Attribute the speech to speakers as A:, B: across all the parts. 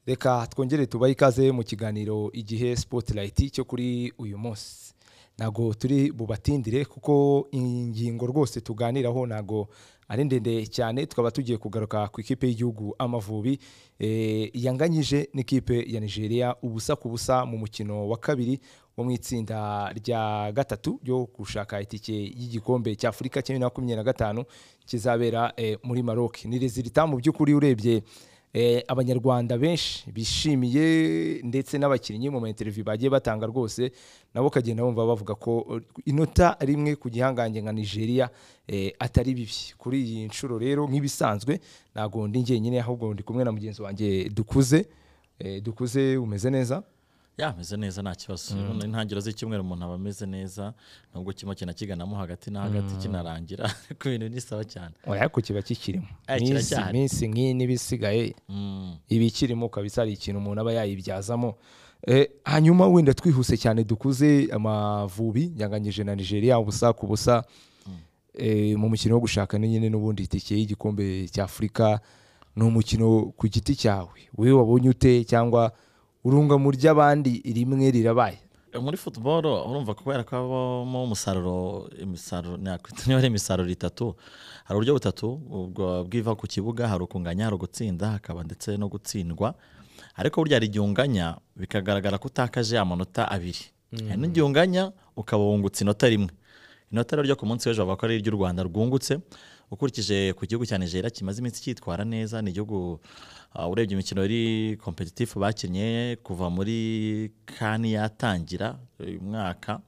A: reka twongere tubahe ikaze mu kiganiro igihe sipotirayiti cyo kuri uyu munsi ntabwo turi bubatindire kuko ingingo rwose tuganiraho ntabwo ari ndende cyane tukaba tugiye kugaruka ku ikipe y'igihugu amavubi yanganyije n'ikipe ya nigeria ubusa ku busa mu mukino wa kabiri wo mu itsinda rya gatatu ryo gushaka itike y'igikombe cya afurika cya bibiri na makumyabiri na gatanu kizabera muri maroc ni rezilita mu by'ukuri urebye abanyarwanda benshi bishimiye ndetse n'abakinnyi mu mateleviziyo bagiye batanga rwose nabo ukagenda bumva bavuga ko inota rimwe ku gihangange nka nigeria atari bibi kuri iyi nshuro rero nk'ibisanzwe ntabwo ndi ngenyine ahubwo ndi kumwe na mugenzi wanjye dukuze dukuze umeze neza
B: yameze neza nta kibazo urabona intangiriro z'icyumweru umuntu aba ameze neza nubwo kimwe kina kiganamo hagati na hagati kinarangira ariko ibintu bisaba cyane
A: ariko kiba kikirimo
B: Eh,
A: iminsi
B: kiracyahari.
A: iminsi nk'iyi n'ibisigaye
B: Mm.
A: ibikirimo kabisa hari ikintu umuntu aba yayibyazamo Eh, hanyuma wenda twihuse cyane dukuze amavubi yanganyije na nigeria ubusa ku busa Eh, mu mukino wo gushaka ni nyine n'ubundi itike y'igikombe cya afurika ni umukino ku giti cyawe wowe wabonye ute cyangwa urunga mu ry'abandi rimwe rirabaye
B: muri football urumva kubera ko habamo umusaruro imisaruro nakwita niba ari imisaruro itatu hari uburyo butatu ubwo bwiva ku kibuga hari ukunganya hari ugutsinda hakaba ndetse no gutsindwa ariko burya hari igihe unganya bikagaragara ko utakaje amanota abiri hari n'igihe unganya ukaba wungutse inota rimwe inota rero ryo ku munsi w'ejo bavuga ko ari iry'u rwanda rwungutse ukurikije ku gihugu cya nigeria kimaze iminsi cyitwara neza ni igihugu ah, urebye imikino yari kompetitifu bakinnye kuva muri kani yatangira uyu mwaka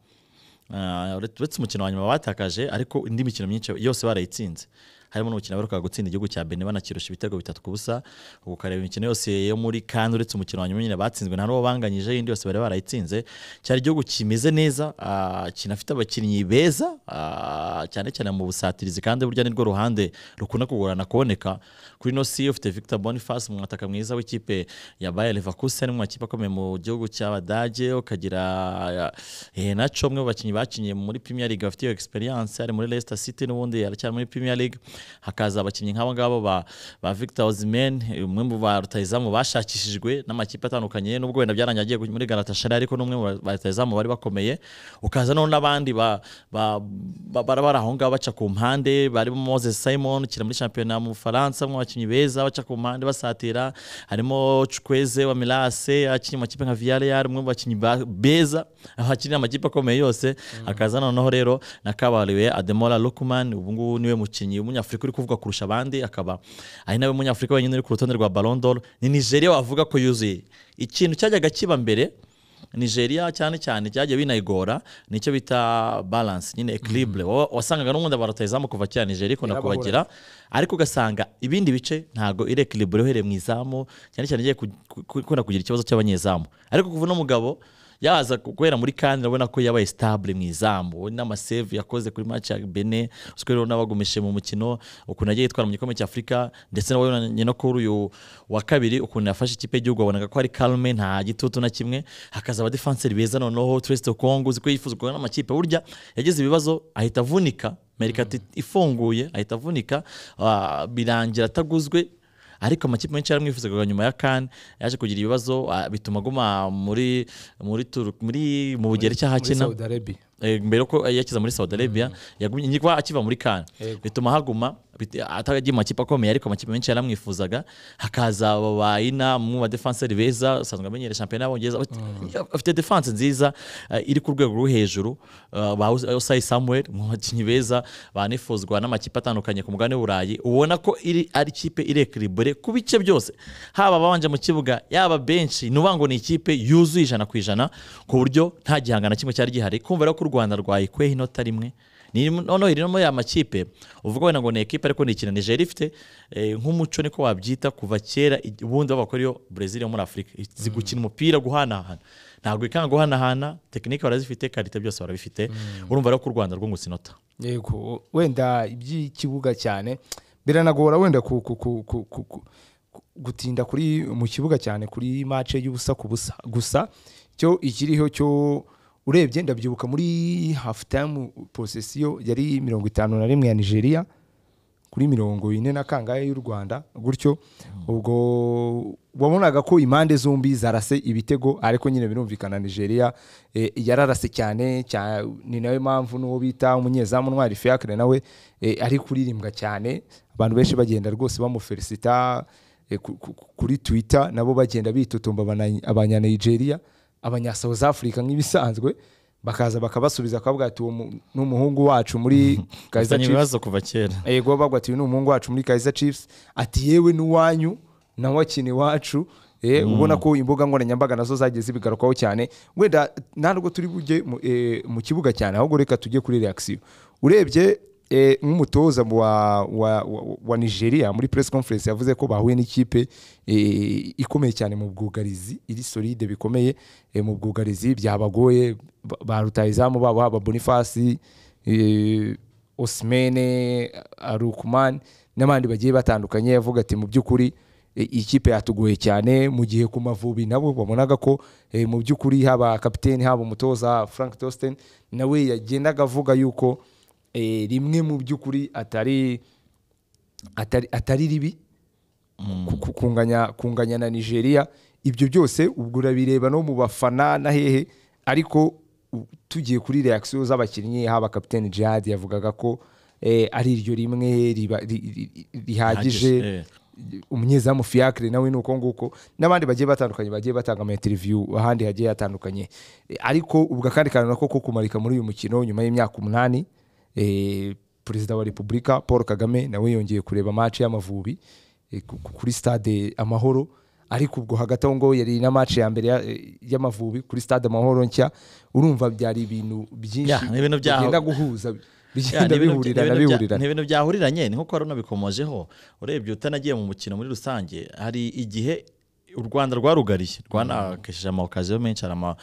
B: Ah, uretse uretse umukino wa nyuma batakaje ariko indi mikino myinshi yose barayitsinze harimo n'umukino baheruka gutsinda igihugu cya benin banakirusha ibitego bitatu ku busa ubu ukareba imikino yose yo muri kandi uretse umukino wa nyuma nyine batsinzwe nta n'uwo banganyije iyindi yose bari barayitsinze cyari igihugu kimeze neza ah, kinafite abakinnyi beza ah, cyane cyane mu busatirizi kandi burya nirwo ruhande rukunda kugorana kuboneka kuri ino si ufite victor boniface umwataka mwiza w'ikipe ya bayer leverkusen mu makipe akomeye mu gihugu cy'abadage ukagira eh, naco umwe mu bakinnyi bakinnye muri premier league bafite iyo experience ari muri leicester city n'ubundi aracyari muri premier league hakaza abakinnyi nk'abo ngabo ba, ba victor osimhen umwe mu ba rutahizamu bashakishijwe n'amakipe atandukanye nubwo wenda byarangiye agiye muri galatasaray ariko n'umwe mu ba rutahizamu bari bakomeye ukaza noneho n'abandi ba, ba, ba, bara bari aho ngaho baca ku mpande barimo moses simon ukina muri shampiyona mu bufaransa mu bakinnyi beza baca ku mpande basatira harimo chukweze wa milase akinnye mu makipe nka villarreal umwe mu bakinnyi ba- beza aho akinira amakipe akomeye yose akaza noneho rero nakabariwe ademola lukman ubu ngubu niwe mukinnyi w'umunyafurika uri kuvugwa kurusha abandi akaba ari nawe munyafurika wenyine uri ku rutonde rwa ballon d'or ni nigeria wavuga ko yuzuye ikintu cyajyaga kiba mbere nigeria cyane cyane cyagiye binayigora nicyo bita balance nyine equilibre Wa- wasangaga n'ubundi barutayizamu kuva kera nigeria ikunda
A: Irabahura.
B: kubagira ariko ugasanga ibindi bice ntabwo iri equilibre uhereye mu izamu cyane cyane igiye ku- ku- ku- ikunda kugira ikibazo cy'abanyezamu ariko kuva uno mugabo yaza ku- guhera muri kandi urabona ko yabaye stable mu izamu n'amasave yakoze kuri match ya bene uziko rero n'abagumishije mu mukino ukuntu yagiye yitwara mu gikombe cya afurika ndetse nabonye no kuri uyu wa kabiri ukuntu yafashe ikipe y'igihugu wabonaga ko ari kalme nta gitutu na kimwe hakaza abadefanseri beza noneho turesite kongo uziko yifuzwa n'amakipe burya yagize ibibazo ahita avunika merikati ifunguye ahita avunika ah, birangira ataguzwe ariko amakipe menshi yaramwifuzaga nyuma ya kan yaje kugira ibibazo ah, bituma aguma muri muri Tur- muri mu bugeri cy'aho
A: muri
B: akina
A: saudi arabia
B: Eh, mbere ko yakiza muri Saudi Arabia yagumye nyikwa akiva muri kan
A: Yego.
B: bituma haguma bit- atagiye mu makipe akomeye ariko amakipe menshi yaramwifuzaga hakaza aba bayina mu ba defenseur beza usanzwe amenyere shampiyona y'abongereza Bafite- afite defense nziza eh, iri ku rwego rwo hejuru eh, ba Us- Osai Samuel mu bakinnyi beza banifuzwa n'amakipe atandukanye ku mugabane w'Uburayi ubona ko iri ari ikipe irekribure ku bice byose haba ababanje mu kibuga yaba benshi nuvuga ngo ni ikipe yuzuye ijana ku ijana ku buryo nta gihangano kimwe cyari gihari kumva rero ko u Rwanda rwayikweho inota rimwe Ni- noneho iri no muri aya makipe uvuga wenda ngo ni ekipe ariko ni ikintu Nigeria ifite eh, nk'umuco niko wabyita kuva kera i- ubundi babakora iyo Brazil yo muri Afurika izi gukina umupira guhanahana ntabwo ikanga guhanahana tekinike barazifite karite byose barabifite urumva rero ko u Rwanda rwungutse inota
A: yego wenda iby'ikibuga cyane biranagora wenda ku, ku, ku, ku, ku, ku, gutinda kuri mu kibuga cyane kuri mace y'ubusa ku busa gusa cyo ikiriho cyo urebye ndabyibuka muri half time posesiyo yari mirongo itanu na rimwe ya nigeria kuri mirongo ine na kangahe y'u rwanda gutyo ubwo wabonaga ko impande zombi zarase ibitego ariko nyine birumvikana nigeria eh, yararase cyane cya- ni nayo mpamvu n'uwo bita umunyezamu ntwari fiacre nawe eh, ari kuririmbwa cyane abantu benshi bagenda rwose bamufelicita eh, ku- ku- ku- kuri twitter nabo bagenda bitotomba abana- abanyanigeria abanya south africa nk'ibisanzwe bakaza bakabasubiza bakavuga ati uwo mu- ni umuhungu wacu muri Kaizer
B: bafitanye
A: Chiefs."
B: ibibazo kuva kera
A: yego bagwa ati uyu ni umuhungu wacu muri Kaizer Chiefs ati yewe n'uwanyu nawe akina iwacu Eh, ubona ko imbuga nkoranyambaga nazo zagiye zibigarukaho cyane wenda ntabwo turi bujye mu- eh, mu kibuga cyane ahubwo reka tujye kuri reaction urebye eh, nk'umutoza wa, wa, wa- wa nigeria muri press conference yavuze ko bahuye n'ikipe eh, ikomeye cyane mu bwugarizi iri solide bikomeye eh, mu bwugarizi byabagoye ba- baruta izamu babo haba bonifasi eh, Osimene Arukuman n'abandi bagiye batandukanye yavuga ati mu by'ukuri e, iyi kipe yatugoye cyane mu gihe ku mavubi nabo babonaga ko e, mu by'ukuri haba kapiteni haba umutoza Frank Tosten nawe yagendaga avuga yuko e, rimwe mu by'ukuri atari atari, atari ribi ku- ku- kunganya, kunganya na nigeria ibyo byose ubwo urabireba no mu bafana na hehe ariko u- tugiye kuri reaction z'abakinnyi haba kapiteni jihad yavugaga ko eh, ari iryo rimwe riba- ri- ri- ri- rihagije
B: Hagije, eh.
A: umunyezamu fiacre nawe ni uko nguko n'abandi bagiye batandukanye bagiye batanga amainterview ahandi hagiye hatandukanye E, ariko ubwo akandi kantu nako ko kumarika muri uyu mukino nyuma y'imyaka umunani e, perezida wa repubulika paul kagame nawe yongeye kureba match y'amavubi e, ku- ku- kuri stade amahoro ariko ubwo hagati aho ngaho yari na match ya mbere ya- e, y'amavubi kuri stade amahoro nshya urumva byari ibintu byinshi
B: Ya, ni ibintu byaho.
A: bigenda guhuza
B: Ya,
A: bigenda
B: ni ibintu-
A: bihurirana
B: ni ibintu bya-
A: bihurirana
B: ni ibintu byahuriranye ni nko hari unabikomojeho urebye utanagiye mu mukino muri rusange hari igihe u rwanda rwarugariye rwanakesheje amaokaziyo menshi hari ama-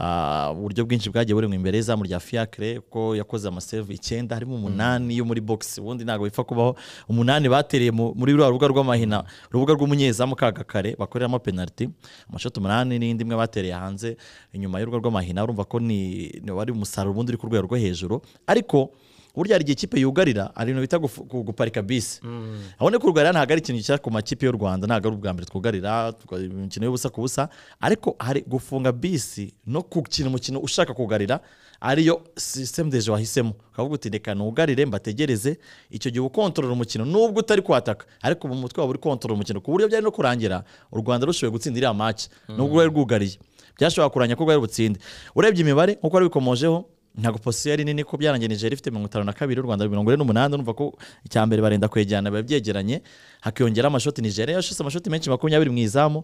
B: ah, uburyo bwinshi bwagiye burimo imbere y'izamu rya fiacre ko yakoze amaseve icyenda harimo umunani yo muri box ubundi ntabwo bipfa kubaho umunani batereye mu- muri rwa rubuga rw'amahina urubuga rw'umunyezamu kagakare bakoreramo penaliti amashoti umunani n'indi imwe batereye hanze inyuma y'urubuga rw'amahina urumva ko ni ni wari umusaruro ubundi uri ku rwego rwo hejuru ariko burya hari igihe ikipe yugarira hari ibintu bita gufu- gu- guparika bisi aho ni kugarira ntabwo ari ikintu gishyira ku makipe y'u rwanda ntabwo ari ubwa mbere twugarira tuga- imikino y'ubusa ku busa ariko hari gufunga bisi no gukina umukino ushaka kugarira ariyo sisitemu deje wahisemo ukavuga uti reka nugarire mbategereze icyo gihe uba ukontorora umukino nubwo utari kwataka ariko mu mutwe wawe uri kontorora umukino ku buryo byari no kurangira u rwanda rushoboye gutsinda iriya maci nubwo rwari rwugariye byashobora kuranganya ko rwari butsinde urebye imibare nk'uko wari bikomojeho ntabwo posiyo ari nini ko byarangiye nigeria ifite mirongo itanu na kabiri u rwanda mirongo ine n'umunani urumva ko icya mbere barenda kwegerana biba byegeranye hakiyongeraho amashoti nigeria yashyize amashoti menshi makumyabiri mu izamu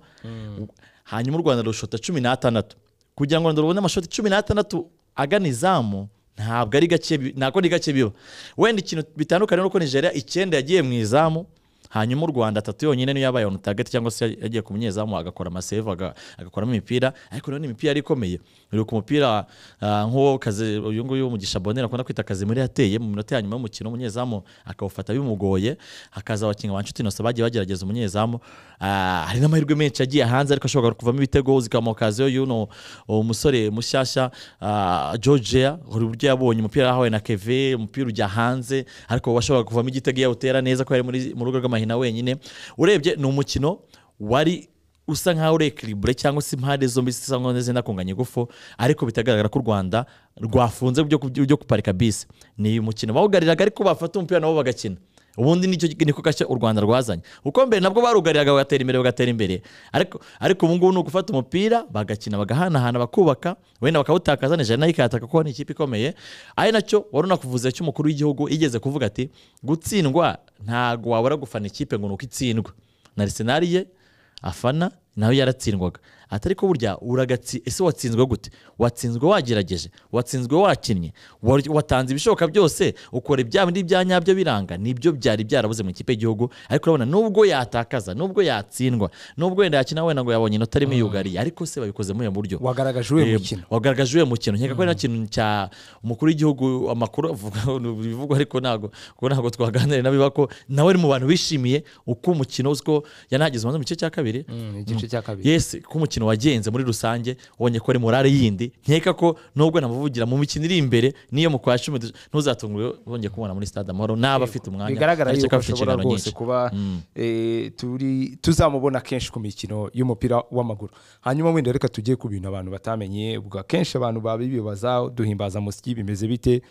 B: hanyuma u rwanda rushota cumi n'atandatu kugira ngo u rwanda rubone amashoti cumi n'atandatu agana izamu ntabwo ari gake bi- ntabwo ni gake biba wenda ikintu bitandukanye nuko nigeria icyenda yagiye mu izamu hanyuma u rwanda atatu yonyine niyo yabaye on target cyangwa se yagiye ku munyezamu agakora amaseve aga- agakoramo imipira ariko rero ni imipira yari ikomeye uri ku mupira ah, nk'uwo kazi uyu nguyu umugisha bonera akunda kwita kazi muri yateye mu minota ya nyuma y'umukino umunyezamu akawufata bimugoye hakaza abakinnyi ba nshuti nose bagiye bagerageza umunyezamu Ah, hari n'amahirwe menshi yagiye hanze ariko ashobora kuvamo ibitego zikamokaziyo y'uno umusore mushyashya ah, georgia hari uburyo yabonye umupira yahawe na keve umupira ujya hanze ariko washoboraga kuvamo igitego yawutera neza ko yari muri mu rugo rw'amahina wenyine urebye ni umukino wari usa nkaho uri ekiribure cyangwa se impande zombi zisa nkaho zenda kunganya ingufu ariko bitagaragara ko u rwanda rwafunze byo byo guparika bisi ni umukino bawugariraga ariko bafata umupira nabo bagakina ubundi nicyo niko gashya u rwanda rwazanye uko mbere nabwo barugariraga bagatera imbere bagatera imbere ariko ariko ubu ngubu ni ugufata umupira bagakina bagahanahana bakubaka wenda bakawutakaza nijana nayo ikataka kuko ni ikipe ikomeye ari nacyo wari unakuvuze cy'umukuru w'igihugu igeze kuvuga ati gutsindwa ntabwo wabura gufana ikipe ngo ni uko itsindwa na Arsenal ye afana nawe yaratsindwaga atari ko burya uragatsi ese watsinzwe gute watsinzwe wagerageje watsinzwe wakinnye wa- watanze ibishoboka byose ukora ibya bindi bya nyabyo biranga nibyo byari byarabuze mu ikipe y'igihugu ariko urabona nubwo yatakaza nubwo yatsindwa nubwo wenda yakina wenda ngo yabonye inota rimwe yugariye ariko se babikoze muri ubu buryo
A: wagaragaje uwo
B: Eh,
A: mukino
B: wagaragaje uyu mukino nkeka ko ari kintu cya umukuru w'igihugu amakuru avuga ibivugwa ariko ntabwo kuko ntabwo twaganira nabiba ko nawe ari mu bantu bishimiye uko umukino uziko yanagize ubanza mu gice cya kabiri
A: igice cya kabiri
B: yes ko umukino umukino wagenze muri rusange ubonye ko ari morale yindi nkeka ko nubwo namuvugira mu mikino iri imbere n'iyo mu kwa cumi ntuzatungurwe wongeye kumubona muri stade amahoro n'aba afite umwanya
A: bigaragara
B: ariko
A: yuko
B: afite
A: ashobora
B: inshingano
A: rwose
B: nyinshi.
A: kuba eh, turi tuzamubona kenshi ku mikino y'umupira w'amaguru hanyuma wenda reka tujye ku bintu abantu batamenye ubwo akenshi abantu babibibaza duhimbaza musyi bimeze bite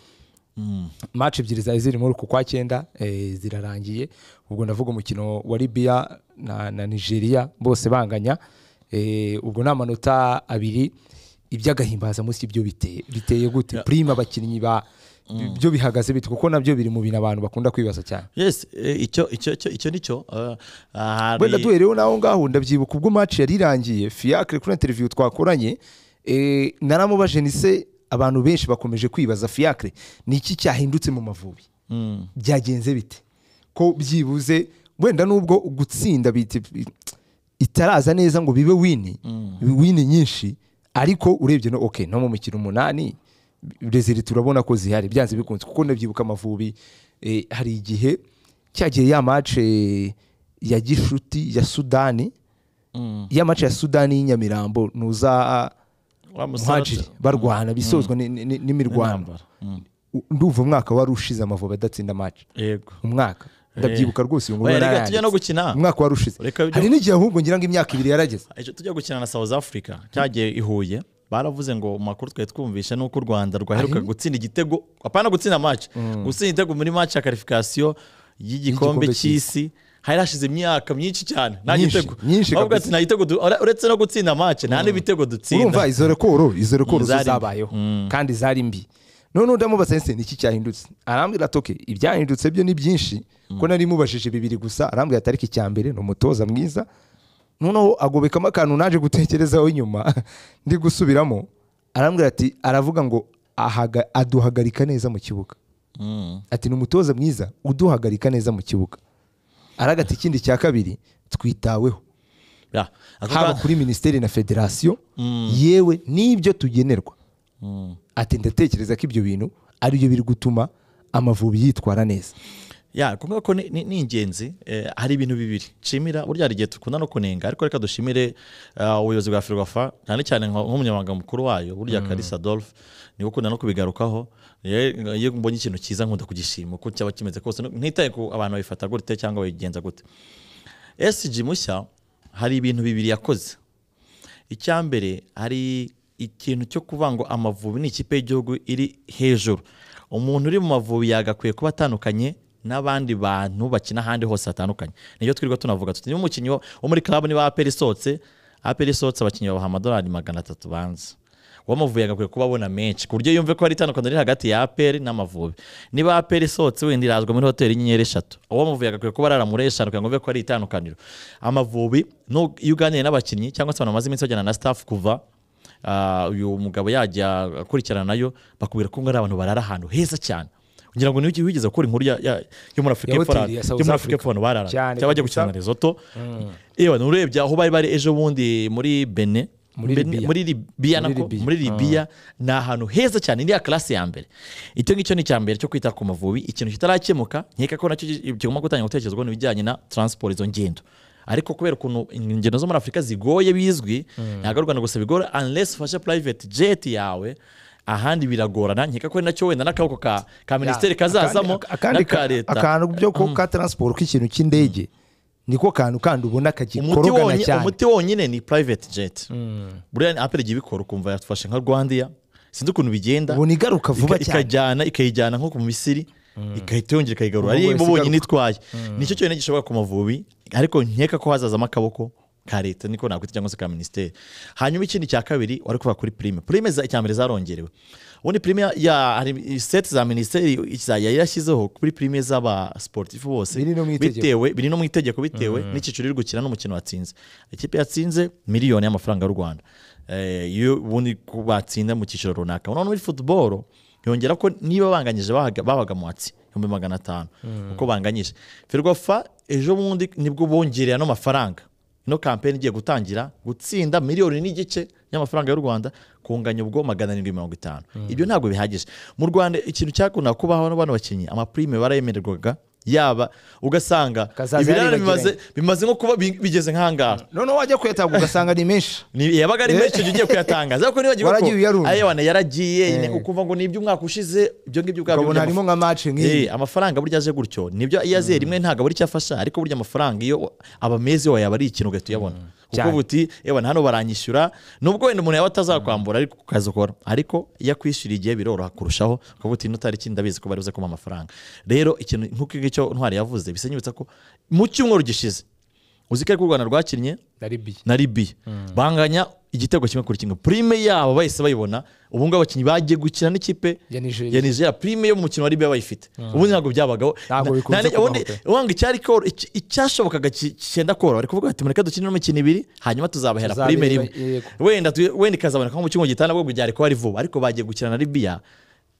A: match ebyiri zari ziri muri uku kwa cyenda eh, zirarangiye ubwo ndavuga umukino wa Libya na, na Nigeria bose banganya eh, ubwo ni amanota abiri iby'agahimbaza munsi byo biteye biteye gute prime abakinnyi ba byo bihagaze bite kuko nabyo biri mu bintu abantu bakunda kwibaza cyane
B: yes eh, icyo icyo icyo icyo nicyo eh, hari-
A: wenda duhereyeho naho ngaho ndabyibuka ubwo match yari irangiye fiacre kuri interview twakoranye eh, naramubajije nise abantu benshi bakomeje kwibaza fiacre ni iki cyahindutse mu mavubi
B: Mm.
A: byagenze bite ko byibuze wenda nubwo gutsinda bite itaraza neza ngo bibe wini wini nyinshi ariko urebye no okay no mu mikino umunani rezeri turabona ko zihari byanze bikunze kuko ndabyibuka amavubi eh, hari igihe cyagiye ya match eh, ya gishuti ya sudani
B: Mm.
A: ya match ya sudani y'inyamirambo nuza
B: Wa musaruro-
A: muhajiri barwana bisozwa ni- ni- ni- n'imirwano
B: Intambara. Mm.
A: ndumva umwaka wari ushize amavubi adatsinda match
B: yego
A: umwaka ndabyibuka rwose uyu
B: Oya,
A: nguni
B: reka tujye no gukina
A: umwaka wari ushize
B: Reka ujye-
A: hari n'igihe ahubwo ngira ngo imyaka ibiri yarageze
B: Ejo tujya gukina na South Africa cyagiye i Huye baravuze ngo mu makuru twari twumvishe nuko u Rwanda rwaheruka gutsinda igitego apana gutsinda match gutsinda igitego muri match ya qualification y'igikombe
A: Y'igikombe
B: cy'isi hari hashize imyaka myinshi cyane nta
A: Myinshi,
B: gitego
A: myinshi
B: ahubwo
A: kabisa.
B: ati nta gitego du- ure- uretse no gutsinda match nta n'ibitego
A: urumva
B: dutsinda
A: izo rekoro izo rekoro zo
B: Zari mbi.
A: zabayeho kandi zari mbi none ndamubaza nse ni iki cyahindutse arambwira ati okay ibyahindutse byo ni byinshi ko nari mubajije bibiri gusa arambwira ati ariko icya mbere ni umutoza mwiza noneho agobekamo akantu naje gutekerezaho inyuma ndi gusubiramo arambwira ati aravuga ngo ahaga- aduhagarika neza mu kibuga
B: Mm.
A: ati ni umutoza mwiza uduhagarika neza mu kibuga aragata ikindi cya kabiri twitaweho
B: Ya, ako
A: haba
B: ka-
A: kuri minisiteri na federasiyo yewe n'ibyo tugenerwa
B: Mm.
A: ati ndatekereza ko ibyo bintu aribyo biri gutuma amavubi yitwara neza
B: ya kuvuga ko ni- ni ni ingenzi eh, hari ibintu bibiri nshimira burya hari igihe dukunda no kunenga ariko reka dushimire eh, ubuyobozi bwa ferwafa cyane cyane nka- nk'umunyamabanga mukuru wayo burya karisa adolphe niwe ukunda no kubigarukaho Ye- iyo mbonye ikintu cyiza nkunda kugishima uko cyaba kimeze kose ntitaye ku abantu babifata gute cyangwa babigenza gute sg mushya hari ibintu bibiri yakoze icya mbere hari ikintu cyo kuvuga ngo amavubi ni ikipe y'igihugu iri hejuru umuntu uri mu mavubi yagakwiye kuba atandukanye n'abandi bantu bakina ahandi hose hatandukanye niyo twirirwa tunavuga tuti niba umukinnyi wo wo muri club niba aperi isohotse aperi isohotse abakinnyi babaha amadolari magana atatu banza uw'amavubi yagakwiye kuba abona menshi ku buryo yumve ko hari itandukaniro riri hagati ya aperi n'amavubi niba aperi isohotse wenda irazwa muri hoteli y'inyenyeri eshatu uw'amavubi yagakwiye kuba arara muri eshanu kugira ngo umve ko hari itandukaniro amavubi nu- iyo uganiye n'abakinnyi cyangwa se abantu bamaze iminsi bajyana na staff kuva ah, uyu mugabo yajya akurikirana nayo bakubwira ko ngo ari abantu barara ahantu heza cyane kugira ngo niba wigeze gukora inkuru ya- ya- yo muri afurika
A: Ya
B: y'Epfo
A: hoteli
B: ara-
A: ya South
B: yo muri
A: Africa.
B: afurika y'Epfo abantu barara
A: Cyane
B: cyangwa bajya
A: kabisa.
B: gukina na resoto yewe nurebye aho bari bari ejo bundi muri bene
A: Muri
B: Bene-
A: Libya.
B: muri Libya
A: Muri
B: nako
A: Libya.
B: muri Libya ni ahantu heza cyane iriya classe ya mbere icyo ngicyo ni icya mbere cyo kwita ku mavubi ikintu kitarakemuka nkeka ko nacyo ki- kigomba gutangira gutekerezwaho ni ibijyanye na transport izo ngendo ariko kubera ukuntu ingendo zo muri Afurika zigoye bizwi ntabwo ari u Rwanda gusa bigora unless ufashe private jet yawe ahandi biragorana nkeka ko ari nacyo wenda n'akaboko ka, ka minisiteri kazazamo
A: Akandi- akandi
B: n'aka
A: ka-
B: leta
A: akantu byo ko ka transport k'ikintu cy'indege niko kantu kandi ubona
B: umuti
A: kagikorogana
B: wonyine
A: cyane
B: umuti wonyine ni private jet buriya apple igiye ibikora ukumva yatufashe nka rwandiya sinzi ukuntu bigenda
A: ubona igaruka vuba
B: Ika-
A: cyane
B: ikajyana ikayijyana nko ku misiri igahita yongera ikayigarura
A: Ubu
B: ariyo
A: wese
B: bo bonyine
A: igaruka.
B: itwaye nicyo cyonyine gishobora ku mavubi ariko nkeka ko hazazamo akaboko ka leta niko nakwita cyangwa se ka minisiteri hanyuma ikindi cya kabiri wari kuvuga kuri prime prime za icya mbere zarongerewe ubundi prime ya- ya hari seti za minisiteri izajya yarashyizeho kuri prime z'aba sportifu bose
A: Biri no mu itegeko.
B: bitewe biri no mu itegeko bitewe n'icyiciro iri gukina n'umukino watsinze ikipe yatsinze miliyoni y'amafaranga y'u Rwanda Eh, iyo ubundi ku- batsinda mu cyiciro runaka noneho muri football yongera ko niba banganyije bahaga- babaga mwatsi ibihumbi magana atanu uko banganyije ferwafa ejo bundi nibwo bongereye ano mafaranga ino kampeni igiye gutangira gutsinda miliyoni n'igice y'amafaranga y'u rwanda kunganya ubwo magana arindwi mirongo itanu ibyo ntabwo bihagije mu rwanda ikintu cyakunda kubaho bano bakinnyi amaprime barayemererwaga yaba ugasanga
A: Kazaza
B: ibirare
A: yari
B: bimaze
A: yagiranye.
B: bimaze nko kuba bi- bigeze nk'ahangaha
A: noneho wajya kuyataga ugasanga ni menshi
B: Ni- yabaga ari
A: Eh.
B: menshi icyo gihe ugiye kuyatangaza ariko nibagiwe ko
A: Waragiye uyarunda.
B: ayewana yaragiye nyine
A: Eh.
B: ukumva ngo ni iby'umwaka ushize ibyo ngibyo ubwabyo
A: ukabona
B: by'amafaranga.
A: harimo nka mace nk'iyi
B: Eh, amafaranga burya aje gutyo nibyo iyo aze rimwe ntabwo abura icyo afasha ariko burya amafaranga iyo wa- aba meza iyo yaba ari ikintu ugahita uyabona kuko
A: Cyane.
B: buti "Ewana, hano baranyishyura nubwo wenda umuntu yaba atazakwambura ariko ku kazi ukora ariko iyo akwishyuriye igihe biroroha kurushaho kuko buti nutari ikindi ndabizi ko bari buze kumuha amafaranga rero ikintu nk'uko ngicyo ntwari yavuze bisa nyibutsa ko mu cyumweru gishize uzi ko ariko u rwanda rwakinnye
A: ndaribiye
B: na libiya banganya igitego kimwe kuri kimwe prime yabo bahise bayibona ubu ngubu abakinnyi bagiye gukina n'ikipe
A: Ya Nigeria.
B: ya nigeria prime yo mu mukino wa libiya bayifite ubundi ntabwo byabagaho
A: Ntabwo
B: Na-
A: bikunze
B: nta-
A: kubaho
B: ubundi
A: pe.
B: wanga icyari koro- iki- icyashobokaga ki- cyenda koroha bari kuvuga bati mureka dukine imikino ibiri hanyuma tuzabahera
A: Tuzabera
B: prime rimwe
A: yego.
B: wenda tu- wenda ikazaboneka nko mu cyumweru gitanda ahubwo byari kuba ari vuba ariko bagiye gukina na libiya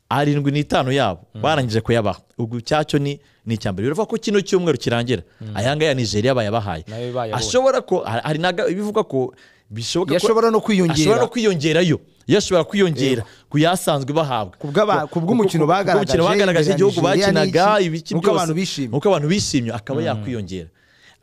B: arindwi n'itanu yabo barangije kuyabaha ubwo icyacyo ni ni icya mbere biravuga ko kino cyumweru kirangira aya ngaya ya nigeria bayabahaye
A: Nayo bayabonye.
B: ashobora ko hari hari naga bivugwa ko bishoboka ko
A: Yashobora no kwiyongera.
B: ashobora no kwiyongerayo yashobora kwiyongera ku yasanzwe bahabwa
A: Kubw'aba-
B: Ku-
A: kubw'umukino
B: ku- ku-
A: bagaragaje,
B: kubw'umukino bagaragaje
A: Nigeria
B: igihugu
A: n'iki,
B: bakinaga ibiki
A: n'uko
B: byose,
A: abantu bishimye.
B: n'uko abantu bishimye akaba yakwiyongera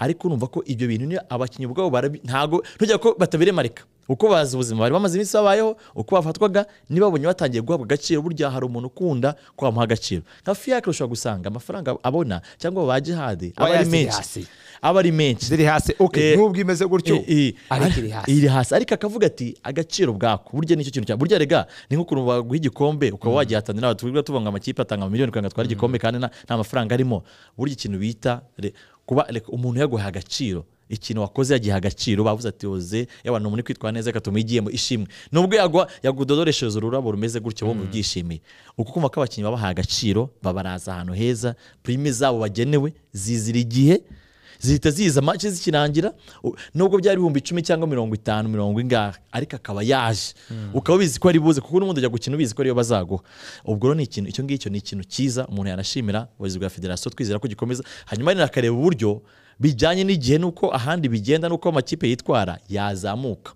B: ariko urumva ko ibyo bintu niyo abakinnyi ubwabo barabi- ntago ntujya ko batabiremarika uko bazi ubuzima bari bamaze iminsi babayeho uko bafatwaga nibabonye batangiye guhabwa agaciro burya hari umuntu ukunda ko bamuha agaciro nka fiyakire ushobora gusanga amafaranga abona cyangwa ba jihadi aba ari
A: Wayazira
B: menshi
A: hasi.
B: aba ari menshi
A: ziri hasi okay
B: Eh,
A: nubwo imeze gutyo
B: I- i-
A: ariko iri
B: ari-
A: hasi
B: iri hasi ariko akavuga ati agaciro bwako burya nicyo kintu cya burya rega ni nk'ukuntu baguha igikombe ukaba wagihatanira tuvuga tuvuga ngo amakipe atanga miliyoni kugira ngo atware igikombe kandi nta nta mafaranga arimo burya ikintu bita re- kuba reka umuntu yaguha agaciro ikintu wakoze yagiha agaciro bavuze ati oze yaba ni umuntu uri kwitwara neza gatuma igiyemo ishimwe nubwo yagwa yagudodoreshereza ururabo rumeze gutyo bombi byishimiye uko kumva ko abakinnyi babahaye agaciro babaraza ahantu heza prime zabo bagenewe zizira igihe zihita ziza make zikirangira u- nubwo byari ibihumbi icumi cyangwa mirongo itanu mirongo ingahe ariko akaba yaje ukaba ubizi ko ari buze kuko n'ubundi ujya gukina ubizi ko ariyo bazaguha ubwo rero ni ikintu icyo ngicyo ni ikintu cyiza umuntu yanashimira ubuyobozi bwa federasiyo twizera ko gikomeza hanyuma rero akareba uburyo bijyanye n'igihe n'uko ahandi bigenda n'uko amakipe yitwara yazamuka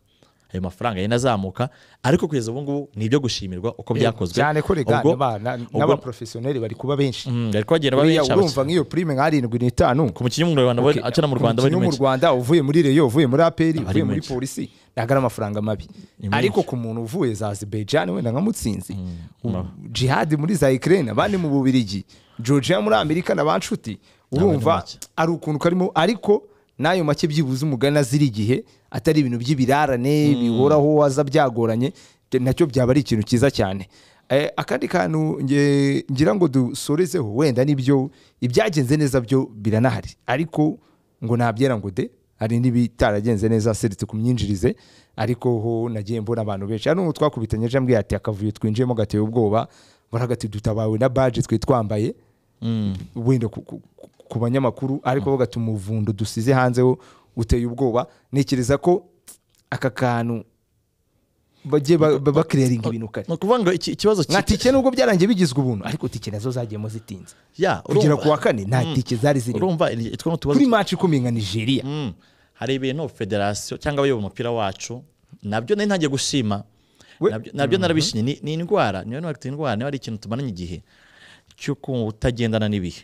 B: ayo mafaranga yenda azamuka ariko kugeza ubu ngubu ni ibyo gushimirwa uko byakozwe
A: cyane ko rega
B: Ubwo- ubwo-
A: n'abaprofesiyoneri bari kuba benshi
B: Mm, bari kugenda
A: buriya
B: babica
A: urumva nk'iyo prime nk'arindwi n'itanu
B: ku mukinnyi w'umunyarwanda we- akina mu Rwanda we
A: umukinnyi
B: ni
A: wo mu
B: menshi.
A: rwanda uvuye muri reyo uvuye muri aperi
B: Aba ari
A: uvuye muri
B: menshi.
A: polisi ntabwo ari amafaranga mabi
B: menshi.
A: ariko ku muntu uvuye za azibejani wenda nka mutsinzi jihadi muri za ikirere abandi mu bubirigi georgia muri amerika na ba nshuti urumva
B: make.
A: ari ukuntu karimo ariko n'ayo make byibuze umugani azira igihe atari ibintu by'ibirarane bihoraho waza byagoranye byo- nacyo byaba ari ikintu cyiza cyane Eh, akandi kantu nge- ngira ngo dusorezeho wenda nibyo ibyagenze neza byo biranahari ariko ngo nabyera ngo de hari n'ibitaragenze neza seretse ku myinjirize ariko ho nagiye mbona abantu benshi hano twakubitanye ejo ambwiye ati akavuyo twinjiyemo gateye ubwoba baravuga ati dutabawe na baje twari twambaye wenda ku- ku- ku- ku banyamakuru ariko bavuga ati umuvundo dusize hanze wo uteye ubwoba ntekereza ko aka kantu bajye ba- ba- bakiriyaringa ibintu kare
B: ni ukuvuga ngo iki- ikibazo
A: nka
B: ki-
A: tike nubwo byarangiye bigizwe ubuntu ariko tike nazo zagiyemo zitinze
B: Ya,
A: kugera
B: urumva-
A: ku wa kane nta tike zari zirimo
B: urumva iri- itwo ni utubazo
A: kuri maci ikomeye nka nigeria
B: Mm. hari ibintu federasiyo cyangwa abayobora umupira wacu nabyo nari ntangiye gushima
A: We-
B: Nabyo- nabyo narabishimye Ni- ni indwara niyo ntwara indwara niba ari ikintu tumaranye igihe cyo kutagendana n'ibihe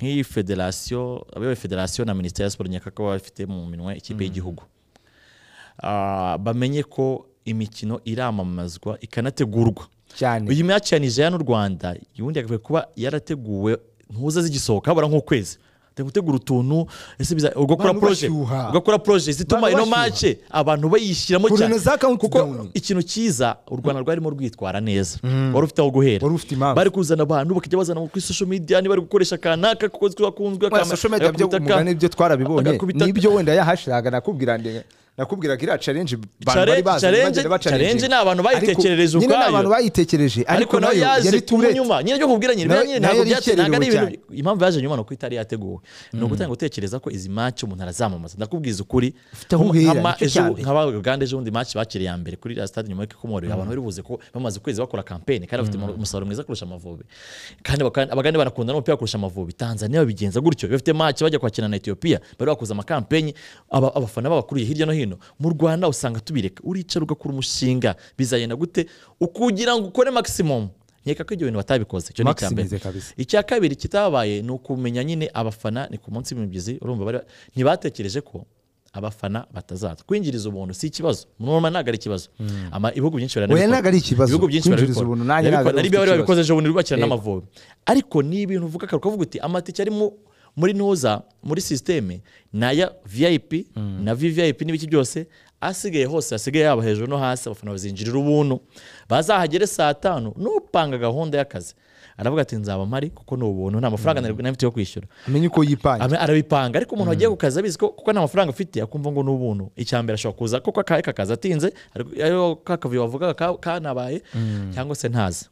B: nk'iyi federasiyo abayoboye federasiyo na minisiteri ya siporo nyakaka baba bafite mu minwe ikipe y'igihugu Ah, bamenye ko imikino iramamazwa ikanategurwa
A: cyane
B: uyu maci ya nigeria n'u rwanda ubundi yagakwiye kuba yarateguwe ntuza zigisohoka habura nk'ukwezi Ati gutegura utuntu ese biza ugakora
A: Abantu
B: proje
A: bashyuha.
B: ugakora proje zituma
A: Abantu
B: ino
A: bashyuha.
B: mace abantu bayishyiramo
A: Kurana
B: cyane
A: za countdown.
B: kuko ikintu cyiza u rwanda rwarimo rwitwara neza wari ufite aho guhera
A: Wari ufite impamvu.
B: bari kuzana abantu bakajya bazana kuri social media niba bari gukoresha akanaka kuko twakunzwe
A: Oya, social media byo umugani byo twarabibonye
B: agakubita-
A: nibyo wenda yahashiraga nakubwira ndi- nakubwiraga iriya challenge abantu
B: Challenge-
A: bari bazi
B: challenge-
A: bagenda bacalenga.
B: challenge ni abantu
A: Ariko
B: bayitekereje
A: nyine ni
B: ubwayo.
A: abantu bayitekereje
B: ariko
A: ariko
B: nayo
A: nayo
B: yaje
A: yari turete
B: nyuma nyine ryo kubwira nyine
A: Nayo-
B: nyine
A: nayo
B: ntabwo
A: yari
B: byatse ntabwo ari
A: ikererewe
B: ibintu impamvu yaje nyuma ni uko itari yateguwe ni ugutanga gutekereza ko izi match umuntu arazamamaza ndakubwiza ukuri
A: aho
B: Nko-
A: uhera,
B: nk'ama-
A: nicyo
B: ejo
A: cya mbere.
B: nk'aba Uganda ejo bundi match bakiriye ya mbere kuri la stade nyuma y'uko ikomorewe abantu bari buze ko bamaze ukwezi bakora campaign kandi bafite umusaruro mwiza kurusha amavubi kandi baka- abagande barakunda n'umupira kurusha amavubi Tanzania babigenza gutyo bafite match bajya kwakira na Ethiopia bari bakoze amakampenyi aba- abafana babakuriye hirya no hino mu Rwanda usanga tubireka uricara ugakora umushinga bizagenda gute kugira ngo ukore maximum nkeka ko ibyo bintu batabikoze icyo ni icya mbere
A: maximize kabisa
B: icya kabiri kitabaye ni ukumenya nyine abafana ni ku munsi w'imibyizi urumva bari ntibatekereje ko abafana batazaza kwinjiriza ubuntu si ikibazo normal ntabwo ari ikibazo Ama- ibihugu byinshi
A: oya
B: baranabikora
A: ntabwo ari ikibazo
B: ibihugu byinshi
A: kwinjiriza
B: barabikora.
A: ubuntu nanjye
B: Barabikora.
A: ntabwo ari
B: na libya bari
A: ikibazo.
B: babikoze ejo bundi bakira
A: Yego.
B: n'amavubi ariko ni ibintu uvuga akaru ukavuga uti amatike ari mu- muri ntuza muri sisiteme ni aya vip na vvip n'ibiki byose asigaye hose hasigaye yaba hejuru no hasi abafana bazinjirira ubuntu bazahagere saa tanu nupanga gahunda y'akazi aravuga ati nzaba mpari kuko ni ubuntu nta mafaranga nari- nari mfite yo kwishyura
A: amenye uko yipanga
B: Ama- arabipanga ariko umuntu wagiye ku kazi abizi ko kuko nta mafaranga afite akumva ngo ni ubuntu icya mbere ashobora kuza kuko akahe kakazi atinze ariko ariho ka kavuyo wavugaga ka- kanabaye cyangwa se ntaze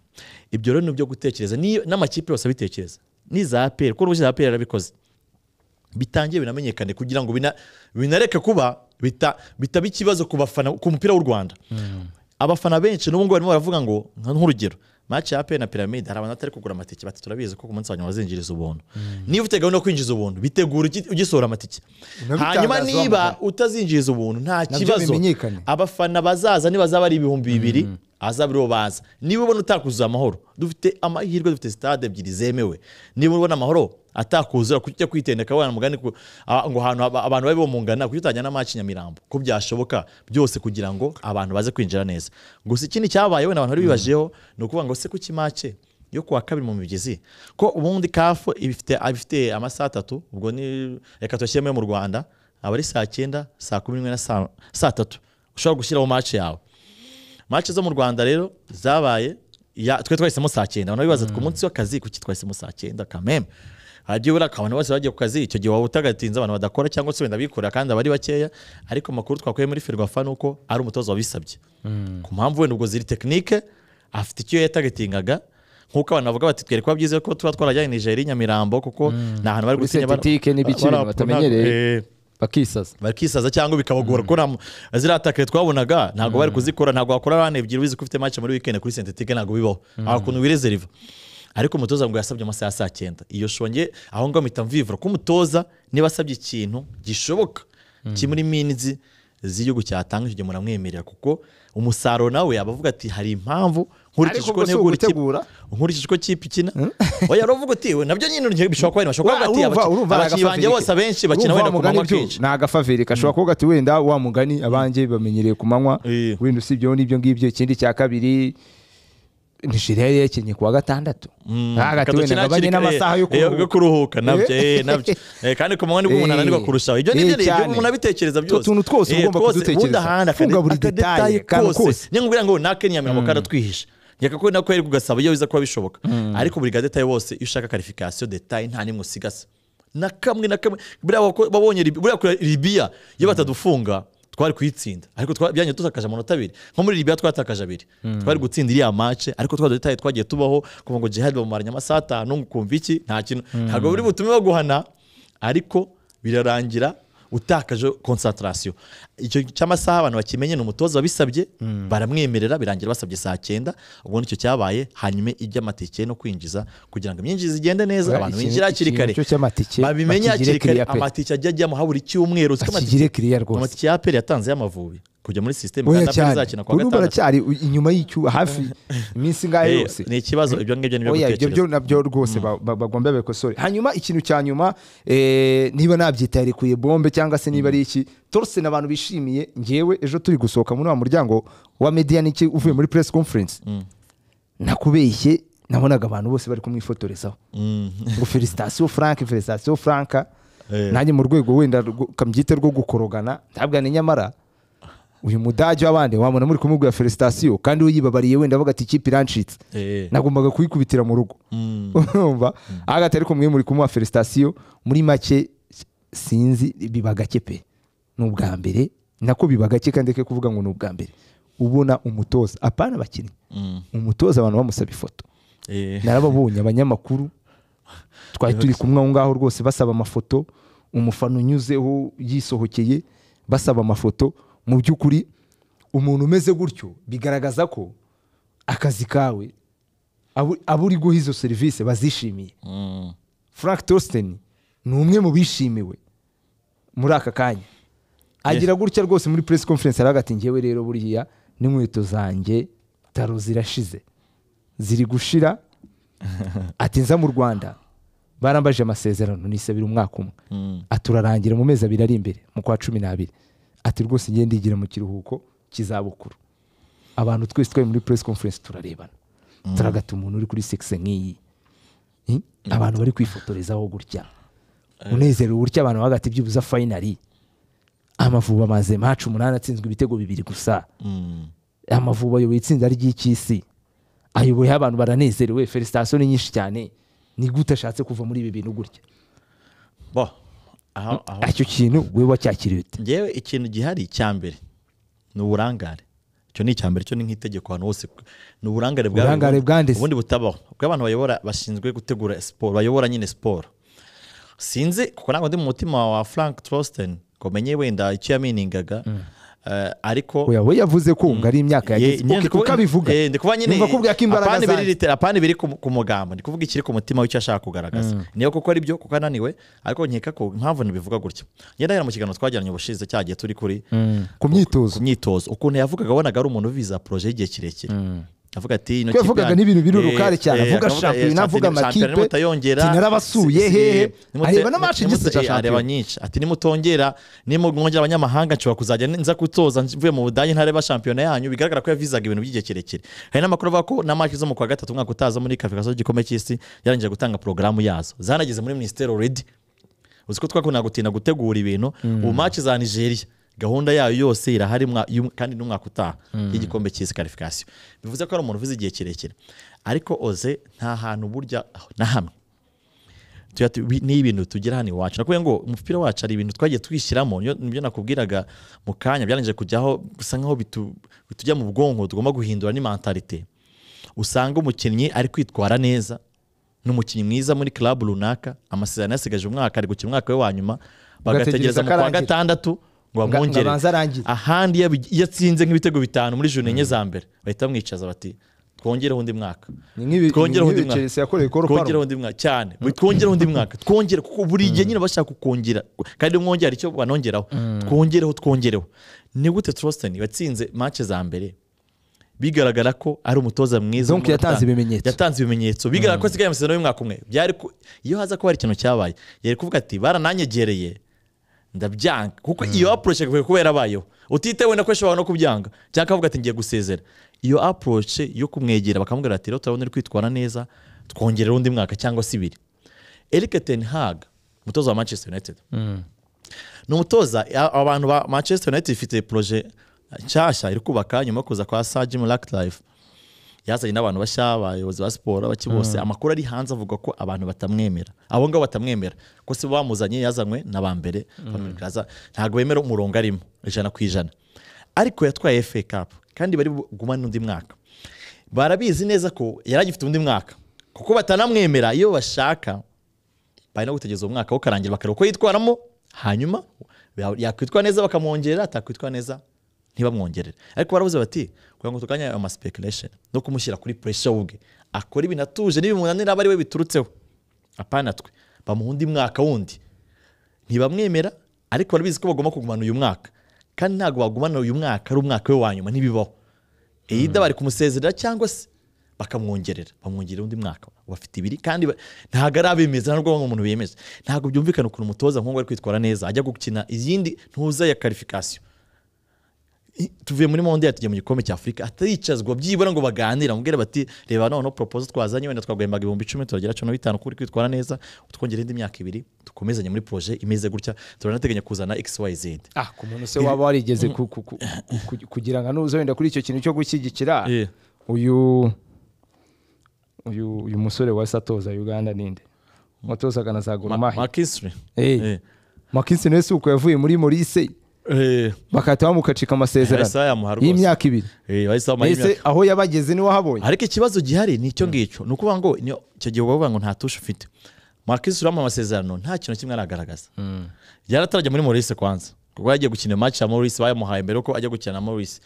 B: ibyo rero ni ibyo gutekereza n'iyo- n'amakipe yose abitekereza n'iza aperi kuko urubuga za aperi yarabikoze bitangiye binamenyekane kugira ngo bina- binareke kuba bita- bitaba ikibazo ku bafana ku mupira w'u rwanda abafana benshi n'ubu ngubu barimo baravuga ngo nka- nk'urugero match ya APR na piramide hari abantu batari kugura amatike bati turabizi ko ku munsi wa nyuma bazinjiriza ubuntu niba ufite gahunda yo kwinjiza ubuntu bitegura ugi- ugisohora amatike
A: Unabitangazaho
B: hanyuma
A: amagambo.
B: niba utazinjiriza ubuntu nta
A: Nabyo
B: kibazo
A: bimenyekane.
B: abafana bazaza nibazaba ari ibihumbi bibiri azaba aribo baza niba ubona utakuzuza amahoro dufite amahirwe dufite sitade ebyiri zemewe niba ubona amahoro atakuzura kuki ujya kwitendeka wena mugani ku- a- ngo ahantu aba- abantu babe bomungana kuki utajyana amaci nyamirambo ko byashoboka byose kugira ngo abantu baze kwinjira neza gusa ikindi cyabaye wenda abantu bari bibajeho ni ukuvuga ngo se kuki mace yo kuwa kabiri mu migezi ko ubundi kafu ibifite abifite amasaha atatu ubwo ni reka tuyashyiremo yo mu rwanda aba ari saa cyenda saa kumi n'imwe na saa saa tatu ushobora gushyiraho mace yawe mace zo mu rwanda rero zabaye ya- twe twahisemo saa cyenda abantu bibaza ku munsi w'akazi kuki twahisemo saa cyenda kameme hajya abantu bose bagiye ku kazi icyo gihe waba utagatinze abantu badakora cyangwa se wenda bikorera kandi aba ari bakeya ariko amakuru twakuye muri ferwafa ni uko ari umutoza wabisabye ku mpamvu wenda ubwo ziri tekinike afite icyo yatagatingaga nk'uko abantu bavuga bati twere kuba byiza ko tuba twarajyanye nijeri nyamirambo kuko ni ahantu bari
C: Kuri
B: gusinya bara-
C: sentetike n'ibice ibintu
B: bara-
C: batamenyereye.
B: Eh,
C: bakisaza
B: bakisaza cyangwa bikabagora kuko nta- ziriya takare twabonaga ntabwo bari kuzikora ntabwo wakora rani ebyiri ubizi ko ufite match muri weekend kuri sentetike ntabwo bibaho aho kuntu wirezeriva ariko umutoza ngo yasabye amasaha ya saa cyenda iyo shonge aho ngaho mpita mvivura ko umutoza niba asabye ikintu gishoboka kimuri minzi z'igihugu cyatanga icyo gihe muramwemerera kuko umusaruro nawe yaba avuga ati hari impamvu nkurikije
A: Ariko
B: uko
A: ubwo si
B: negura ikipe-
A: ugutegura?
B: nkurikije uko kipe ikina oya uravuga uti "We, nabyo nyine urugero bishobora kuba ari bashobora kuvuga
A: Urumva-
B: ati
A: urumva
B: "Abaki-
A: ari
B: abakinnyi banjye
A: agafaveri
B: bose
A: ke.
B: abenshi bakina
A: Urumva
B: wenda ku
A: wa mugani
B: manywa
A: byo,
B: akenshi
A: ni agafaveri gashobora kuvuga ati wenda wa mugani abanjye bamenyereye ku manywa
B: Eh.
A: wenda usibyeho n'ibyo ngibyo ikindi cya kabiri nigeria yari yakinnye ku wa gatandatu hagati wenda
B: Kadukina
A: ngabanye
B: hakiri kare,
A: n'amasaha yo
B: eh, yo
A: kuruhuka
B: kuruhuka nabyo eh, nabyo Eh, kandi ku manywa nibwo umuntu
A: Eh,
B: ananirwa kurushaho ibyo
A: eh,
B: nibyo rero, ibyo
A: cyane.
B: umuntu abitekereza byose
A: Utuntu twose
B: Eh,
A: ugomba kudutekereza.
B: ubundi ahandi akade-
A: Funga buri
B: akadetaye
A: detaye, akantu kose.
B: niyo ngubwira ngo nake nyamirambo karatwihishe reka ko nako yari kugasaba iyo biza kuba bishoboka ariko buri gadetaye wose iyo ushaka karifikasiyo detaye nta nimwe usigaza na kamwe na kamwe buriya wako- babonye Lib- buriya kure libiya iyo batadufunga twari kuyitsinda ariko twa- byanye tutakaje amanota abiri nko muri libiya twatakaje abiri twari gutsinda iriya mace ariko twa detaye twagiye tubaho kuva ngo jihad bamumaranye amasaha atanu ngo ukumva iki nta kintu ntabwo buri butume baguhana ariko birarangira utakaje konsantarasiyo icyo cy'amasaha abantu bakimenye ni umutoza wabisabye baramwemerera birangira basabye saa cyenda ubwo nicyo cyabaye hanyuma iby'amatike no kwinjiza kugira ngo imyinjizi igende neza
A: Oya,
B: abantu
A: ikintu-
B: binjire hakiri
A: ikintu
B: kare
A: cyo cy'amatike
B: babimenye
A: bakigire
B: hakiri kare
A: kiriya pe.
B: amatike ajya ajyamo habura icyumweru uziko
A: bakigire kiriya rwose
B: amatike ya aperi yatanze y'amavubi kujya muri sisiteme
A: oya
B: kandi aperi
A: cyane
B: izakina kuwa
A: ubu
B: gatandatu
A: baracyari inyuma y'icyu hafi iminsi
B: Eh,
A: ngahe yose
B: ni ikibazo ibyo ngibyo ni
A: oya ibyo
B: gutekereza
A: byo nabyo rwose ba- ba- bagomba babikosore hanyuma ikintu cya nyuma eh, niba nabyitaye rekuye bombe cyangwa se niba ari iki torse ni abantu bishimiye ngewe ejo turi gusohoka muri wa muryango wa media niki uvuye muri press conference nakubeshye nabonaga abantu bose bari kumwifotorezaho ngo felicitasiyo frank felicitasiyo frank
B: Eh.
A: nanjye mu rwego wenda rwo- kambyite rwo gukorogana ntabwane nyamara uyu mudage w'abandi wabona muri kumubwira felicitasiyo kandi we yibabariye wenda avuga ati ikipe irancitse
B: Eh.
A: nagombaga kuyikubitira mu rugo urumva agati ariko mwe muri kumuha felicitasiyo muri make sinzi biba gake pe ni ubwa mbere nako biba gake kandi reka kuvuga ngo ni ubwa mbere ubona umutoza apana abakinnyi
B: Mm.
A: umutoza abantu bamusaba ifoto
B: Eh.
A: narababonye abanyamakuru twari turi kumwe aho ngaho rwose basaba amafoto umufana unyuzeho yisohokeye basaba amafoto mu by'ukuri umuntu umeze gutyo bigaragaza ko akazi kawe abo abo uri guha izo serivisi bazishimiye
B: Mm.
A: frank Torsten ni umwe mu bishimiwe muri aka kanya agira gutya rwose muri press conference aravuga ati ngewe rero buriya n'inkweto zanjye taro zirashize ziri gushira ati nza mu rwanda barambaje amasezerano nisabira umwaka umwe ati urarangira mu mezi abiri ari imbere mu kwa cumi n'abiri ati rwose ngende ndigira mu kiruhuko cy'izabukuru abantu twese twari muri press conference turarebana turagata umuntu uri kuri sekise nk'iyi Hmm? abantu bari kwifotorezaho gutya unezerewe gutya abantu bagati byibuza fayinari amavuba amaze maci umunani atsinzwe ibitego bibiri gusa amavuba ayoboye itsinda ry'icy'isi ayoboyeho abantu baranezerewe felicitasiyo ni nyinshi cyane ni gute ashatse kuva muri ibi bintu gutya
B: bo aho aho
A: icyo kintu we wacyakiriye ute
B: ngewe ikintu gihari icya mbere ni uburangare icyo ni icya mbere icyo ni nk'itegeko ahantu hose ni uburangare bwa
A: Uburangare bwanditse.
B: ubundi butabaho kuko abantu bayobora bashinzwe gutegura siporo bayobora nyine siporo sinzi kuko ntabwo ndi mu mutima wa frank troston ngo menye wenda icyo yaminingaga eh, ariko
A: Oya, we yavuze ko ngo ari imyaka yageze uko- uko abivuga
B: ndi kuba nyine
A: yumva akubwira ko imbaraga
B: apana ibiri
A: zanjye
B: rite- apana ibiri ku ku mugambo ndi kuvuga ikiri ku mutima w'icyo ashaka kugaragaza niyo kuko ari byo kuko ananiwe ariko nkeka ko impamvu ntibivuga gutya ngenda rero mu kiganiro twajyanye ubushize cya gihe turi kuri
A: ku myitozo
B: ku myitozo ukuntu yavugaga wabonaga ari umuntu viza poroje y'igihe kirekire avuga ati ino
A: Kuko yavugaga
B: yanyu-
A: n'ibintu biri
B: Eh,
A: urukari cyane,
B: eh,
A: avuga
B: akavuga, eh,
A: shampiyona, avuga
B: shampiyona
A: amakipe,
B: nimutayongera,
A: ati narabasuye
B: si- si-
A: hehe.
B: nimute-
A: Areba n'amaci
B: nimute-
A: igice cya
B: eh, areba
A: shampiyona.
B: nyinshi ati nimutongera nimwongera abanyamahanga nshobora kuzajya nza gutoza mvuye mu budage ntareba shampiyona yanyu bigaragara ko yavizaga ibintu by'igihe kirekire hari n'amakuru avuga ko na match zo mu kwa gatatu umwaka utaza muri kafikaso y'igikombe cy'isi yarangije gutanga porogaramu yazo zanageze muri minisiteri already uzi ko twakunda gutinda gutegura ibintu ubu match za nigeria gahunda yayo yose irahari mwa- y'um- kandi n'umwaka utaha y'igikombe cy'isi karifikasiyo bivuze ko ari umuntu uvuze igihe kirekire ariko oze nta hantu burya na hamwe tuya tu- bi- ni ibintu tugira hano iwacu nakubwiye ngo umupira wacu ari ibintu twagiye twishyiramo niyo- nibyo nakubwiraga mu kanya byarangije kujyaho bisa nkaho bitu- bitujya mu bwonko tugomba guhindura n'imentalite usanga umukinnyi ari kwitwara neza ni umukinnyi mwiza muri club runaka amasezerano yasigaje umwaka ari gukina umwaka we wa nyuma
A: Ugategereza
B: bagategereza mu kwa
A: akarangira.
B: gatandatu ngo
A: Nga-
B: bamwongere
A: ngabanze arangire.
B: ahandi iyo abi- iyo atsinze nk'ibitego bitanu muri joro enye za mbere bahita bamwicaza bati twongereho undi mwaka
A: Ni nk'ibi-
B: twongereho
A: ni
B: undi
A: nk'ibi
B: mwaka
A: Chelsea yakoreye Cole Palmer.
B: twongereho undi mwaka cyane twongereho undi mwaka twongere kuko buri gihe nyine bashaka kukongera kandi mwongera hari icyo banongeraho twongereho twongereho ni gute Trosten watsinze match za mbere bigaragara ko ari umutoza mwiza
A: Donc yatanze ibimenyetso.
B: yatanze ibimenyetso bigaragara ko asigaye amasezerano y'umwaka umwe byari ku- iyo haza kuba hari ikintu cyabaye yari kuvuga ati barananyegereye ndabyanga kuko iyo approach ikwiye kuba yarabayeho utitewe na ko ishobora no kubyanga cyangwa akavuga ati ngiye gusezera iyo approach yo kumwegera bakamubwira ati rero turabona uri kwitwara neza twongerera undi mwaka cyangwa se ibiri Eric Ten Hag umutoza wa Manchester United ni umutoza a- abantu ba Manchester United ifite proje nshyashya iri kubaka nyuma yo kuza kwa Sir Jim Ratcliffe yazanye n'abantu bashya abayobozi ba siporo baki bose amakuru ari hanze avuga ko abantu batamwemera abo ngabo batamwemera ko si bo bamuzanye yazanywe n'abambere ntabwo bemera umurongo arimo ijana ku ijana ariko yatwaye FA Cup kandi bari gumane n'undi mwaka barabizi neza ko yari agifite undi mwaka kuko batanamwemera iyo bashaka bari no gutegereza umwaka wo karangira bakareba uko yitwaramo hanyuma ya- yakwitwa neza bakamwongerera atakwitwa neza ntibamwongerere ariko baravuze bati kugira ngo turwanye ayo maspekulation no kumushyira kuri pressure we ubwe akora ibintu atuje n'ibimunanira aba ari we biturutseho apana twe bamuha undi mwaka wundi ntibamwemera ariko barabizi ko bagomba kugumana uyu mwaka kandi ntabwo bagumana uyu mwaka ari umwaka we wa nyuma ntibibaho either bari kumusezerera cyangwa se bakamwongerera bamwongerera undi mwaka bafite ibiri kandi ba- ntabwo ari abemeza ntabwo bamwe umuntu bemeza ntabwo byumvikana ukuntu umutoza nk'uwo ari kwitwara neza ajya gukina iyindi ntuza ya karifikasiyo I- tuvuye muri monde yatujya mu gikombe cya afurika ataricazwa byibura ngo baganire amubwire bati reba noneho propozo twazanye wenda twagwembaga ibihumbi icumi turagera cumi na bitanu kuri kwitwara neza utwongere indi myaka ibiri dukomezanye muri proje imeze gutya turanateganya kuzana xyz
A: ah ku muntu se waba warigeze ku- ku- ku- ku- kugira ngo anuze wenda kuri icyo kintu cyo gushyigikira
B: Eh.
A: uyu uyu uyu musore wahise atoza uganda ninde watozaga na za goromahe
B: makisri Eh.
A: makinsi nawe si uko yavuye muri morise
B: Eh,
A: bagahita bamukacika
B: Bahise bayamuha
A: amasezerano
B: rwose.
A: y'imyaka ibiri
B: eh, bahise bamuha
A: ese
B: imyaka.
A: aho yabageze niwe wahabonye
B: ariko ikibazo gihari ni icyo ngicyo ni ukuvuga ngo niyo- icyo gihe bavuga ngo nta tushe ufite makisri uramuha amasezerano nta kintu kimwe aragaragaza yaratarajya muri Maurice kwanza kuko yagiye gukina match ya Maurice bayamuhaye mbere ko ajya gukina na Maurice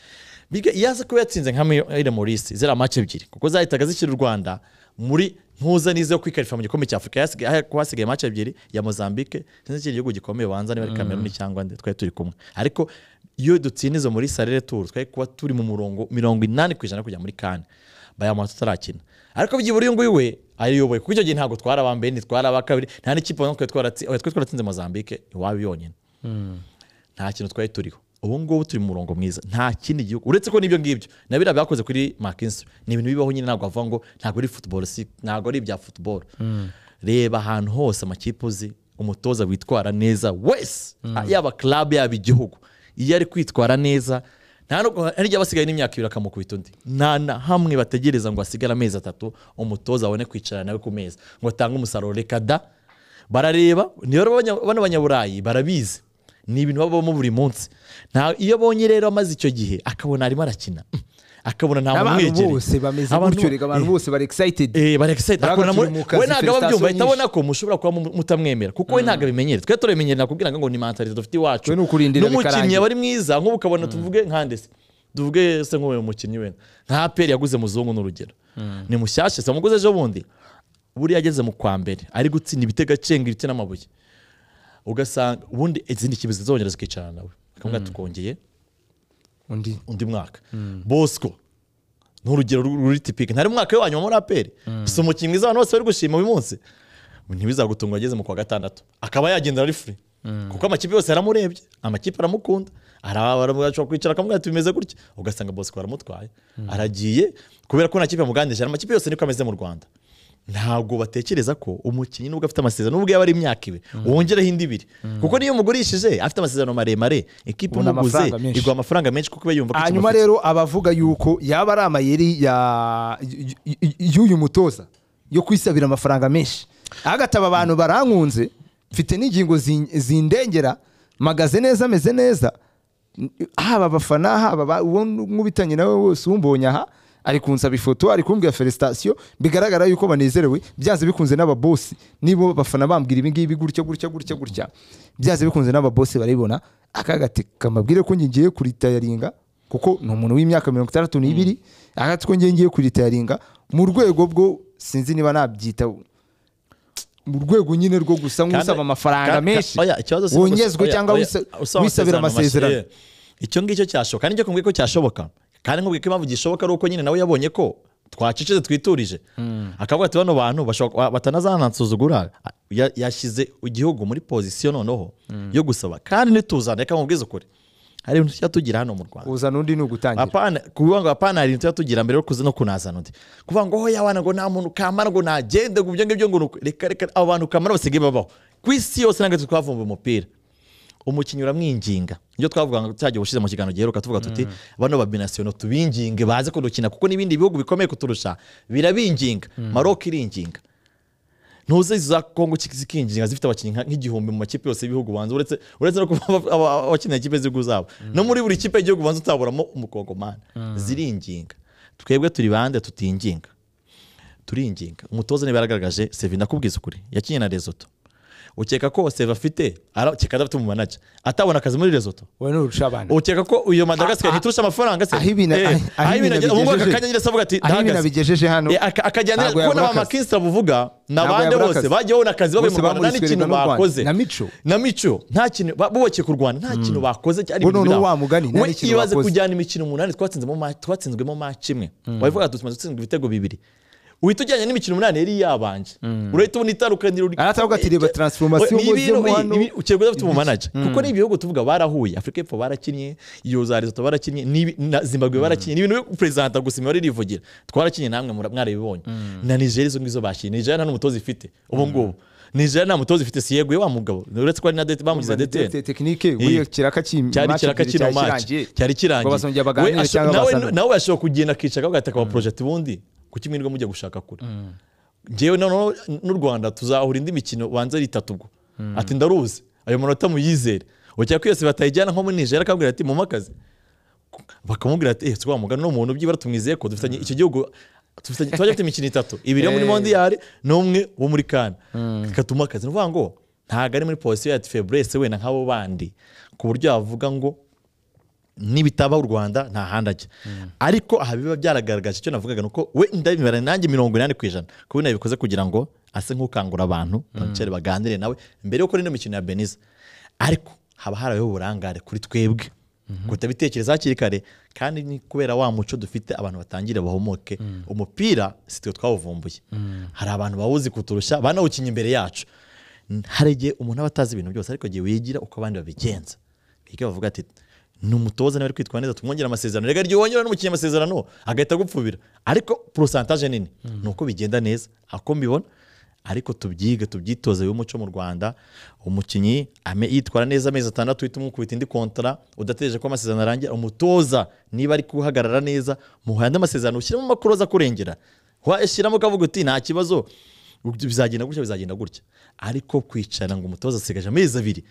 B: biga yaza kuba yatsinze nka Maurice Maurice zera match ebyiri kuko zahitaga zishyira u Rwanda muri ntuza n'izo yo kwikarifa mu gikombe cy'Afurika yasigaye aho kuba hasigaye match ebyiri ya Mozambique sinzi ikindi gihugu gikomeye banza niba ari Cameroon cyangwa nde twari turi kumwe ariko iyo dutsinda izo muri Sarere Tour twari kuba turi mu murongo mirongo inani ku ijana kujya muri Kane bayamuha tutarakina ariko byibura uyu nguyu we ayiyoboye kuko icyo gihe ntabwo twari aba mbere ntitwari aba kabiri nta n'ikipe natwe twaratsi- oya, twari twaratsinze mozambique iwabo yonyine nta kintu twari turiho ubu ngubu turi mu murongo mwiza nta kindi gihugu uretse ko n'ibyo ngibyo na biriya byakoze kuri makinsi ni ibintu bibaho nyine ntabwo avuga ngo ntabwo ari football si ntabwo ari ibya football reba ahantu hose amakipe uzi umutoza witwara neza wese yaba club yaba igihugu iyo ari kwitwara neza nta nubwo hari igihe aba asigaye n'imyaka ibiri akamukubita undi nta na hamwe bategereza ngo hasigare amezi atatu umutoza abone kwicara nawe ku meza ngo atange umusaruro reka da barareba niyo rero abanya- bano banyaburayi barabizi ni ibintu babamo buri munsi Nta- iyo abonye rero amaze icyo gihe akabona arimo arakina akabona nta muntu
A: abantu
B: umwegereye.
A: bose bameze
B: Abantu-
A: gutyo reka abantu
B: Eh.
A: bose bari excited
B: Eh, bari excited. Akabona muri-
A: Baragatumukana,
B: we ntabwo aba abyumva ahita
A: felicitations
B: abona ko mushobora kuba mu- mutamwemera kuko we ntabwo abimenyere twe turabimenyere nakubwira ngo ni mentalite dufite iwacu
A: We ni ukurindira
B: n'umukinnyi
A: bikarangira.
B: aba ari mwiza nk'ubu ukabona tuvuge nka ndese tuvuge se nk'uwo mukinnyi wenda nka peri yaguze muzungu n'urugero ni mushyashya se wamuguze ejo bundi buriya ageze mu kwa mbere ari gutsinda ibitego acenga ibiti n'amabuye ugasanga ubundi izindi kipe zizongera zikicarana nawe akamubwira tukongeye
A: undi
B: undi mwaka bosco ni urugero ru- ruri tipike ntari umwaka we wanyuma muri aperi si umukinnyi mwiza abantu bose bari gushima uyu munsi ntibizagutunga ageze mu kwa gatandatu akaba yagenda ari free kuko amakipe yose yaramurebye amakipe aramukunda arabashobora kwicara akamubwira ati bimeze gutya ugasanga bosco baramutwaye aragiye kubera ko nta kipe yamugandije amakipe yose niko ameze mu rwanda ntabwo batekereza ko umukinnyi nubwo afite amasezerano nubwo yaba ari imyaka ibe wongereho indi ibiri kuko niyo umugurishije afite amasezerano maremare ikipe
A: Ubona
B: umuguze
A: amafaranga menshi.
B: iguha amafaranga menshi kuko iba yumva ko
A: hanyuma
B: ikimufite.
A: rero abavuga yuko yaba ari amayeri ya- y- y- y'uyu mutoza yo kwisabira amafaranga menshi agataba abantu barankunze mfite n'ingingo zin- zindengera mpagaze neza ameze neza N- haba abafana haba aba- uwo nkubitanye nawe wose umbonye aha ari kunsaba ifoto ari kumbwira felicitation bigaragara yuko banezerewe byanze bikunze n'ababosi nibo bafana bambwira ibi ngibi gutya gutya gutya gutya byanze bikunze n'ababosi barabibona akagati kamabwire ko ngiye ngiye kuritayaringa kuko ni umuntu w'imyaka mirongo itandatu n'ibiri ahati ko ngiye ngiye kuritayaringa mu rwego bwo sinzi niba nabyita mu rwego nyine rwo gusa nk'usaba amafaranga
B: Ka- ka-
A: menshi
B: oya, ikibazo si-
A: wongezwe
B: oya,
A: cyangwa
B: oya,
A: wisa-
B: usaba
A: wisabira amasezerano
B: mashe- yeah. icyo ngicyo cyashoboka kandi icyo kumbwiye ko cyashoboka kandi nkubwiye ko impamvu gishoboka ari uko nyine nawe yabonye ko twacecetse twiturije akavuga ati bano bantu bashobora- wa- batanazanansuzugura Ya- yashyize igihugu muri pozisiyo noneho yo gusaba kandi nituzana reka mubwize ukuri hari ibintu tujya tugira hano mu rwanda
A: uzana undi ni ugutangira
B: apana kuvuga ngo apana hari ibintu tugira mbere yo kuzi no kunazana undi kuvuga ngo hoya wana ngo nta muntu kamara ngo nagende ngo ibyo ngibyo ngo ni uku." reka reka abo bantu kamara basigaye babaho ku isi yose ntabwo twavumbuye umupira umukinnyi uramwinginga ibyo twavuga ngo cyagiye ushize mu kiganiro giheruka tuvuga tuti bano babinasiyono tubinginge baze kudukina kuko n'ibindi bihugu bikomeye kuturusha birabinginga maroc iringinga ntuzi za kongo ki- zikinjira zifite abakinnyi nka- nk'igihumbi mu makipe yose y'ibihugu ubanza uretse uretse no kuba aba- aba- abakinira ikipe z'ibihugu zabo no muri buri kipe y'igihugu ubanza utaburamo umukongomani ziringinga twebwe turi bande tutinginga turinginga umutoza niba yaragaragaje sevi ndakubwiza ukuri yakinnye na rezoto ukeka ko sevi afite ara- ukeka adafite umumanaja atabona akazi muri rezoto
A: wowe nurusha abana
B: ukeka ko iyo madagasikari
A: Ah, ah,
B: ntiturusha amafaranga se
A: aho ibintu-
B: Eh,
A: aho
B: aho
A: ibintu
B: ibintu ubu ngubu
A: bigejeje-
B: akanya nyine se avuga ati
A: aho ibintu
B: ndahagaze
A: abigejeje hano
B: Eh, aka- akajyana
A: ntabwo
B: ko
A: yabura
B: n'aba
A: akazi.
B: makinisita bavuga ni
A: Ntabwo
B: abandi
A: yabura
B: bose
A: akazi.
B: bagiye babona akazi bavuye
A: Bose
B: mu rwanda nta
A: bamurisirwe
B: n'ikintu
A: n'u Rwanda.
B: bakoze
A: Na Mico.
B: na mico nta kintu ba- bubakeye u rwanda nta kintu bakoze cyari
A: Bo noneho wa mugani, nta
B: we
A: n'ikintu
B: ibaze
A: bakoze.
B: kujyana imikino umunani twatsinzemo ma- twatsinzwemo maci imwe wabivuga tumaze gutsinzwa ibitego bibiri uhita ujyanye n'imikino umunani yari yabanje urahita ubona itandukaniro ri-
A: Aratavuga ati, "Reba transformation
B: Ni ibintu-
A: ugezemo hano."
B: ibi- ukekwa udafite umumanaja kuko ni ibihugu tuvuga barahuye afurika y'epfo barakinnye iyo za rezoto barakinnye n'ibi- na zimbabwe barakinnye ni ibintu perezida gusa imibare irivugira twarakinnye namwe mura- mwarabibonye na nigeria izo ngizo bakinnye nigeria nta n'umutoza ifite ubu ngubu nigeria nta mutoza ifite si yeguye wa mugabo uretse ko ari na dete bamugize
A: Te-
B: detene
A: tekinike buriya kiraka cy'im-
B: cyari
A: match
B: kiraka
A: ebyiri
B: kino
A: cyari
B: maci
A: kirangiye.
B: cyari
A: Ngo
B: kirangiye
A: bazongera
B: We
A: baganire
B: asho-
A: cyangwa
B: nawe
A: bazane.
B: nawe ashobora kugenda akicara akagata akaba porojeti bundi ku kimwe nibwo mujya gushaka kure ngewe noneho n'u rwanda tuzahura indi mikino banza ari itatu ubwo ati ndaruzi ayo manota muyizere ukeka ko yose batayijyana nko muri nigeria akabwira ati mumpe akazi bakamubwira ati ese wa mugani ni umuntu byibura tumwizeye ko dufitanye icyo gihugu dufitanye- twajya dufite imikino itatu ibiri yo muri
A: Eh.
B: mondiyari n'umwe wo muri kana katuma akazi ni ukuvuga ngo ntabwo ari muri polisi ya feburese wenda nk'abo bandi ku buryo yavuga ngo nibitaba u rwanda nta handi ajya ariko aha biba byaragaragaje icyo navugaga ni uko we ndabibara nanjye mirongo inani ku ijana kuko nabikoze kugira ngo ase nk'ukangura abantu bicare baganire nawe mbere yuko n'ino mikino ya beniza ariko haba harabayeho uburangare kuri twebwe guhita bitekereza hakiri kare kandi ni kubera wa muco dufite abantu batangira bahomoke umupira si twe twawuvumbuye hari abantu bawuzi kuturusha banawukinnye imbere yacu hari igihe umuntu aba atazi ibintu byose ariko igihe wigira uko abandi babigenza biga bavuga ati ni umutoza nawe ari kwitwara neza tumwongera amasezerano reka igihe wongera n'umukinnyi amasezerano agahita agupfubira ariko porosantaje nini ni uko bigenda neza ako mbibona ariko tubyige tubyitoze umuco mu rwanda umukinnyi ame- yitwara neza amezi atandatu uhita umukubita indi kontara udategereje ko amasezerano arangira umutoza niba ari kuhagarara neza muhaye andi amasezerano ushyiremo amakuru aza kurengera washyiramo ukavuga uti nta kibazo bizagenda gutya bizagenda gutya ariko kwicara ngo umutoza asigaje amezi abiri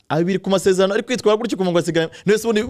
B: abiri ku masezerano ari kwitwara gutya ukumva ngo asigaye nese ubundi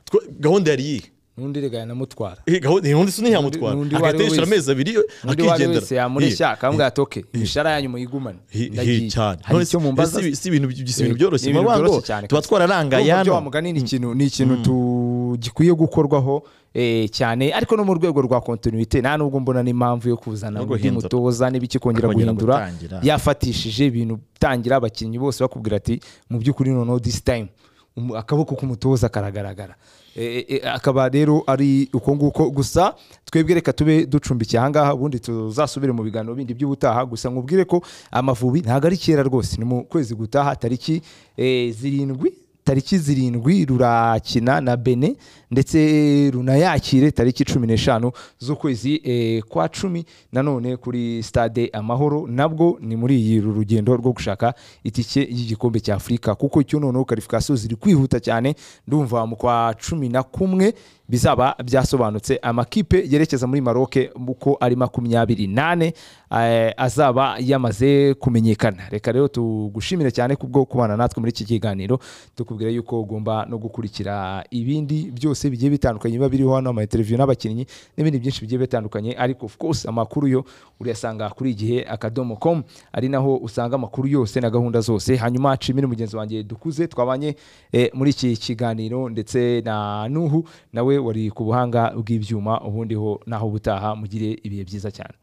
B: tw- gahunda yari iyihe
A: n'undi regaya namutwara
B: Eh, gahunda iyi undi suni yamutwara
A: N'undi- n'undi uwo ari we
B: agahita yishyura amezi abiri
A: undi wari
B: akigendera
A: wese yamureshya
B: Eh.
A: akamubwira ati oke imishara yanyu muyigumane
B: Hi- hi-
A: Ndagiye."
B: cyane
A: hari
B: None
A: icyo
B: si-
A: mumbaza
B: si ibi- si ibintu by- si ibintu byoroshye
A: Ni ibintu
B: muravuga ngo
A: byoroshye cyane
B: tuba
A: kabisa.
B: twararangaye
A: Urumva ibyo
B: hano
A: wamugani ni ikintu ni ikintu tu- gikwiye gukorwaho eh, cyane ariko no mu rwego rwa kontinuite nta nubwo mbona n'impamvu yo kuzana
B: No
A: undi
B: guhindura.
A: mutoza n'ibiki kongera
B: Kongera
A: guhindura
B: gutangira.
A: yafatishije ibintu tangira abakinnyi bose bakubwira ati mu by'ukuri noneho this time umu- akaboko k'umutoza karagaragara Eh, eh, akaba rero ari uko nguko gusa twebwe reka tube ducumbikiye ahangaha ubundi tuzasubire mu biganiro bindi by'ubutaha gusa nkubwire ko amavubi ntabwo ari kera rwose ni mu kwezi gutaha tariki eh, zirindwi tariki zirindwi rurakina na bene ndetse runayakire tariki cumi n'eshanu z'ukwezi eh, kwa cumi nanone kuri stade amahoro nabwo ni muri iyi ru- rugendo rwo gushaka itike y'igikombe cya afurika kuko icyo noneho karifikasiyo ziri kwihuta cyane ndumva mu kwa cumi na kumwe bizaba byasobanutse amakipe yerekeza muri maroke uko ari makumyabiri nane eh, azaba yamaze kumenyekana reka rero tugushimire cyane kubwo kubana natwe muri iki kiganiro tukubwira yuko ugomba no gukurikira ibindi byose bigiye bitandukanye biba biriho hano amainterviyu n'abakinnyi n'ibindi byinshi bigiye bitandukanye ariko of course amakuru yo urayasanga kuri igihe akadomo com ari naho usanga amakuru yose na gahunda zose hanyuma nshimire mugenzi wanjye dukuze twabanye eh, muri iki kiganiro ndetse na nuhu nawe wari ku buhanga bw'ibyuma ubundi ho naho butaha mugire ibihe byiza cyane